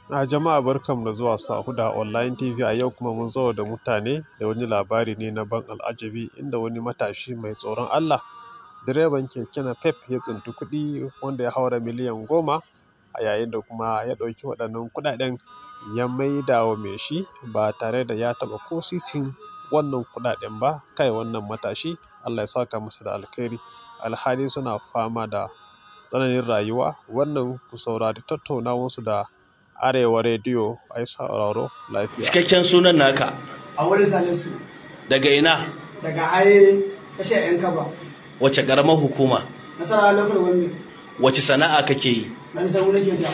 A jama'a barkanmu da zuwa Sahuda Online TV a yau kuma mun zo da mutane da wani labari ne na ban al'ajabi inda wani matashi mai tsoron Allah direban keke napep ya tsinci kuɗi wanda ya haura miliyan goma a yayin da kuma ya ɗauki waɗannan kuɗaɗen ya maida wa mai shi ba tare da ya taɓa ko sisin wannan kuɗaɗen ba kai wannan matashi Allah ya saka masa da alkhairi alhali suna fama da tsananin rayuwa wannan ku saurari tattaunawarsu da arewa rediyo ai sauraro lafiya cikakken sunan naka a wani salisu daga ina daga haye tashar yan kaba wace karamar hukuma nasara lokal wani wace sana'a kake yi dan samu nake ja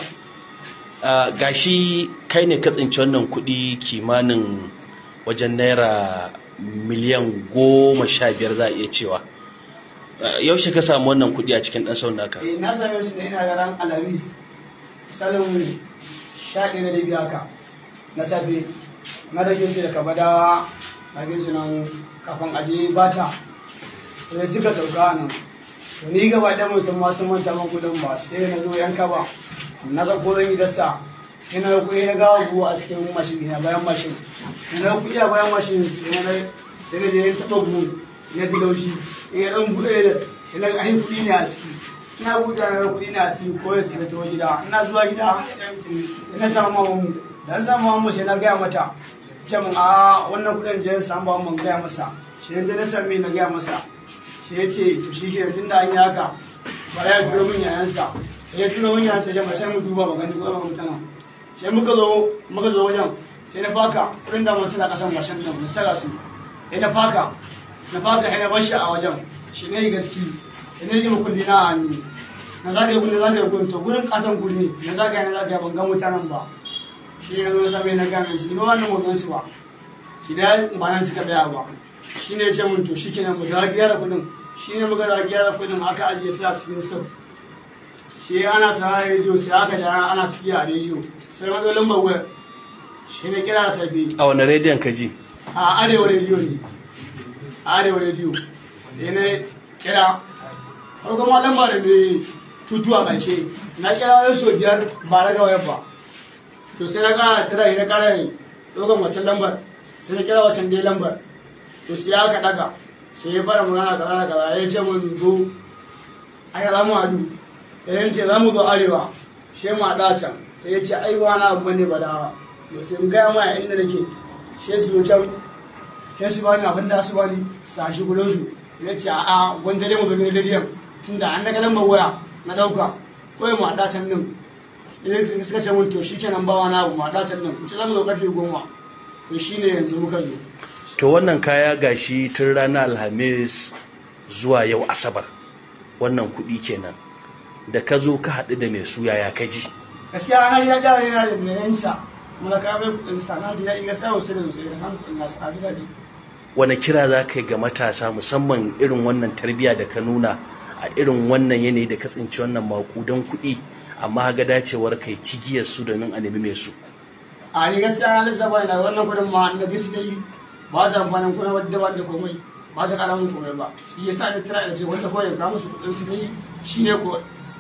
Ah, gashi kai ne ka tsinci wannan kuɗi kimanin wajen naira miliyan goma sha biyar za a iya cewa Ah, yaushe ka samu wannan kuɗi a cikin ɗan sau naka eh na same su ne ina ga ran alhamis misalin sha ɗaya da biyu haka na safe na rage su daga badawa na ge su nan kafin aje bata to sai suka sauka a nan to ni gaba ɗaya mun san ma sun manta man kuɗin ba sai na zo yan kaba na zako zan yi dasa sai na kuɗi na gawa buwa a cikin mashin ina bayan mashin na kuɗi a bayan mashin sai na sai na je na taɓa buhu na ji laushi in ya ɗan buɗe ina ga ainihin kuɗi ne a ciki ina buɗe na kuɗi ne a ciki ko ya sai na tawo gida ina zuwa gida ina samu mamu dan samu mamu sai na gaya mata ce mun a wannan kuɗin je samu ba mun gaya masa shi ne na sami na gaya masa shi ya ce to shi ke tun da an yi haka bara ya turo min yayansa ya turo min yayansa jama'a sai mu duba ba gani ko ba mutana sai muka zo muka zo wajen sai na faka kuɗin da mun suna kasan mashin nan na saka su sai na faka na faka sai na bar shi a wajen shi ne gaski sai na rike kulli na a hannu na zagaye kulli zagaye kulli to gurin katon guri ne na zagaye na zagaye ban ga mutanen ba shi ne zo na same na gane shi ni ba wannan motsin su ba shi da ba nan suka daya ba shi ne ya ce mun to shi kenan mu da gyara kuɗin shi ne muka da gyara kuɗin aka ajiye su a cikin sif shi ana sa rediyo sai aka jara ana siya a rediyo sai matsalolin bawai shi ne kira da safe a wani rediyon ka ji a arewa rediyo ne a arewa rediyo sai na kira farkon ma lamba da mai tutu a ƙarshe na kira wani so biyar ba daga wayar ba to sai na kara tara na kara yi ɗaukan wancan lambar sai na kira wancan dai lambar to sai aka daga sai ya fara magana kaza da kaza ya ce mun zo a yi zamu hadu ya ce za mu zo arewa shi ma da can ya ce ai wani abu ne ba da to sai in gaya ma inda nake shi su zo can sai su bani abin da su bani su tashi gudun su ya ce a'a wanda dai mu zo gidan rediyon tunda an daga lambar waya na dauka kawai mu haɗa can din idan suka ce mun to shi kenan ba wani abu mu haɗa can din in ce za mu zo ƙarfe goma to shi ne yanzu muka zo to wannan kaya gashi tun ranar alhamis zuwa yau asabar wannan kuɗi kenan da ka zo ka haɗu da mai suya ya ka ji gaskiya na ya da yana da menensa muna kawo mai kuɗin sa na ji daɗi gaskiya wasu da sosai da hankali na sa ji daɗi wani kira za ka yi ga matasa musamman irin wannan tarbiyya da ka nuna a irin wannan yanayi da ka tsinci wannan makudan kuɗi amma ga dacewar kai cigiyar su domin a nemi mai su a ni gaskiya na lissafa ina wannan kuɗin ma na gisi da yi ba su amfanin kuna wadda ba da komai ba su ƙara mun komai ba shi yasa ni tira da ce wanda kawai ya kawo musu kuɗin su da yi shi ne ko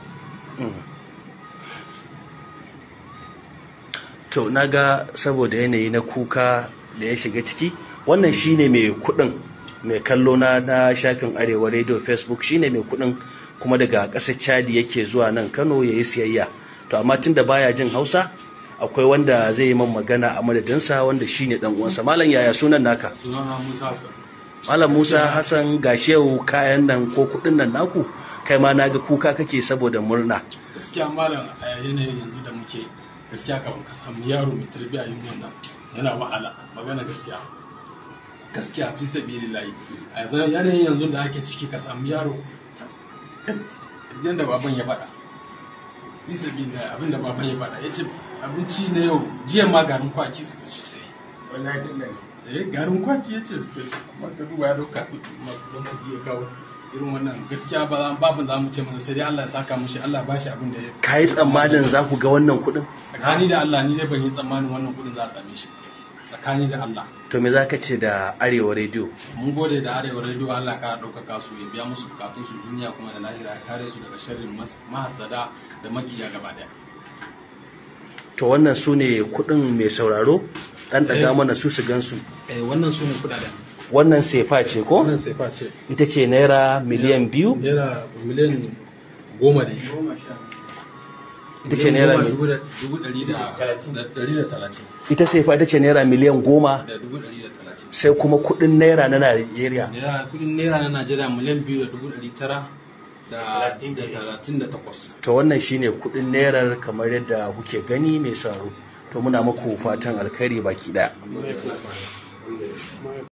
to na ga saboda yanayi na kuka da ya shiga ciki wannan shine mai kuɗin mai kallo na na shafin arewa radio facebook shine mai kuɗin kuma daga ƙasar chadi yake zuwa nan kano ya yi siyayya to amma tunda baya jin hausa akwai wanda zai yi man magana a madadinsa wanda shine dan uwansa malam yaya sunan naka sunana Musa Hassan. malam musa hassan gashi yau kayan nan ko kuɗin nan naku kai ma na ga kuka kake saboda murna Gaskiya malam a yanayin yanzu da muke gaskiya kafin ka samu yaro mai tarbiyya yin wannan yana wahala magana gaskiya. Gaskiya fi sabilillahi. A yanzu yanayin yanzu da ake ciki ka samu yaro yanda baban ya faɗa. Fi sabilillahi abin da baban ya faɗa ya ce abinci na yau jiya ma garin kwaki suka ci sai. wallahi tallahi eh garin kwaki ya ce suka ci amma ka duba ya dauka don kuɗi ya kawo irin wannan gaskiya ba za- babu za mu ce masa sai dai Allah ya saka mushi Allah ba shi abin da ya ka yi tsammanin za ku ga wannan kuɗin tsakani da Allah ni dai ban yi tsammanin wannan kuɗin za a same shi tsakani da Allah to me za ka ce da arewa radio mun gode da arewa radio Allah ka ɗaukaka su ya biya musu bukatun su duniya kuma da lahira ya kare su daga sharrin mas- mahasada da makiya gaba daya to wannan su ne kuɗin mai sauraro ɗan ɗaga mana su su gansu eh wannan su ne kudaden wannan sefa ce ko wannan sefa ce ita ce naira miliyan biyu naira miliyan goma ne ita ce naira Miliyan mi- goma da dubu ɗari da ɗari da talatin ita sefa ita ce naira miliyan goma da dubu ɗari da talatin sai kuma kuɗin naira na najeriya naira kudin naira na najeriya miliyan biyu da dubu ɗari tara da da talatin da takwas to wannan shine kuɗin nairar kamar yadda kuke gani mai sauraro to muna muku fatan alkhairi baki ɗaya